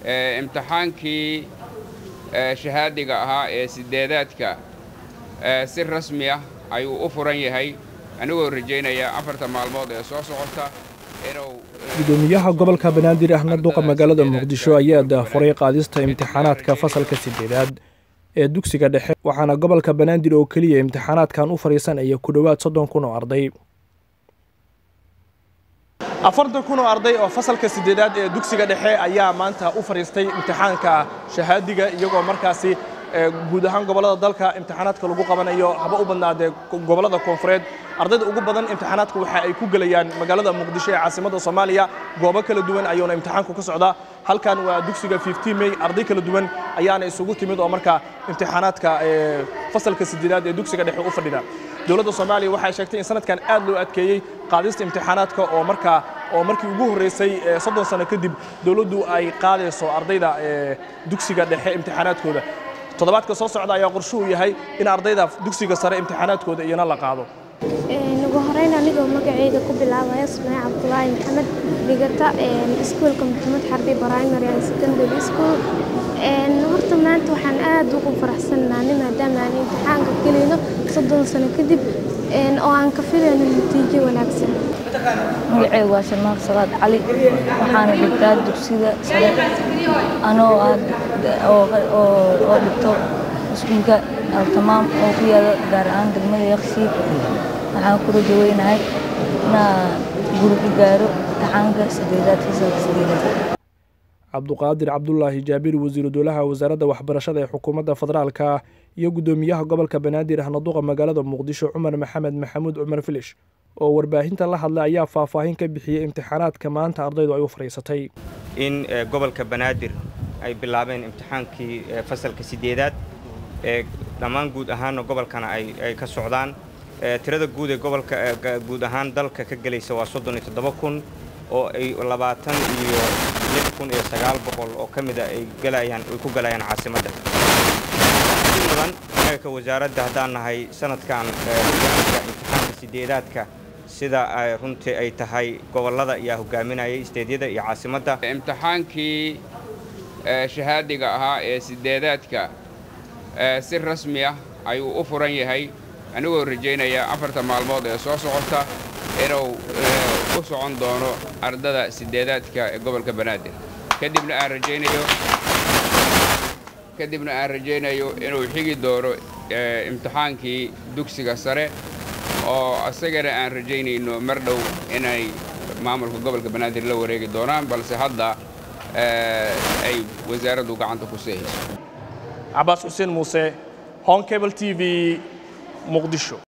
imtixaankii shahaadiga ahaa ee sideedaadka si rasmi ah ayuu u furan yahay anigoo rajaynaya afarta maalmood ee soo socota inuu gudoomiyaha gobolka banaadir ahna duqa magaalada muqdisho ayaa daafuray qaadista imtixaanaadka fasalka sideedaad ee dugsiga dhexe waxaana gobolka banaadir oo keliya imtixaanaadkan u fadhiisanaya ku dhowaad soddon kun oo arday afartan kun oo arday oo fasalka sideedaad ee dugsiga dhexe ayaa maanta u fadhiistay imtixaanka shahaadiga iyagoo markaasi guud ahaan gobollada dalka imtixaanaadka lagu qabanayo haba u badnaadee gobollada koonfureed ardayda ugu badan imtixaanaadka waxa ay ku gelayaan magaalada muqdisho ee caasimadda soomaaliya goobo kala duwan ayuuna imtixaanku ka socdaa halkan waa dugsiga mey arday kala duwan ayaana isugu timid oo markaa imtixaanaadka fasalka sideedaad ee dugsiga dhexe u fadhida dowladda soomaaliya waxay sheegtay in sanadkan aad loo adkeeyey qaadista imtixaanaadka oo markaa oo markii ugu horreysay soddon sano kadib dowladdu ay qaadayso ardayda dugsiga dhexe imtixaanaadkooda toddobaadka soo socda ayaa qorshuhu yahay in ardayda dugsiga sare imtixaanaadkooda iyana la qaado ugu horeyn anigoo magaceyda ku bilaabaya sumey cabdulaahi maxamed dhigata iskuolka maxamed xarbi primary and secondary school horta maanta waxaan aad ugu faraxsannahay maadaama aan imtixaanka gelayno soddon sano kadib oo aan ka filayno natiijo wanaagsan magaceyga waa shalmaaq salaad cali waxaana dhigtaa dugsiga sare anoo oo dhigto iskuulka altamaam oo ku yaala gaar ahaan degmada yakshiid waxaan ku rajaweynahay inaa guri ku gaaro imtixaanka sideedaad fasalka sideedaad cabduqaadir cabdulaahi jaabir wasiiru dowlaha wasaaradda waxbarashada ee xukuumadda federaalka iyo guddoomiyaha gobolka banaadir ahna duqa magaalada muqdisho cumar maxamed maxamuud cumar filish oo warbaahinta la hadlay ayaa faahfaahin ka bixiyey imtixaanaadka maanta ardaydu ay u fadhiisatay in gobolka banaadir ay bilaabeen imtixaankii fasalka sideedaad ee dhammaan guud ahaanna gobolkana ay ka socdaan tirada guud ee gobolka guud ahaan dalka ka gelaysa waa soddon iyo toddoba kun oo ay labaatan iyo lix kun iyo sagaal boqol oo ka mida ay galayaan ay ku galayaan caasimadda badan inaga wasaaradda haddaan nahay sanadkan imtixaanka sideedaadka sida runtii ay tahay gobollada ayaa hogaaminayay isteedyada iyo caasimadda imtixaankii shahaadiga ahaa ee sideedaadka si rasmi ah ayuu u furan yahay anigoo rajaynaya afarta maalmood ee soo socota inuu u socon doono ardada sideedaadka ee gobolka banaadir kadibna aan rajaynayo kadibna aan rajaynayo inuu xigi doono imtixaankii dugsiga sare oo isagana aan rajaynayno mar dhow inay maamulka gobolka banaadir la wareegi doonaan balse hadda ay wasaaraddu gacanta ku seehayso cabaas xuseen muuse hon cable t v muqdisho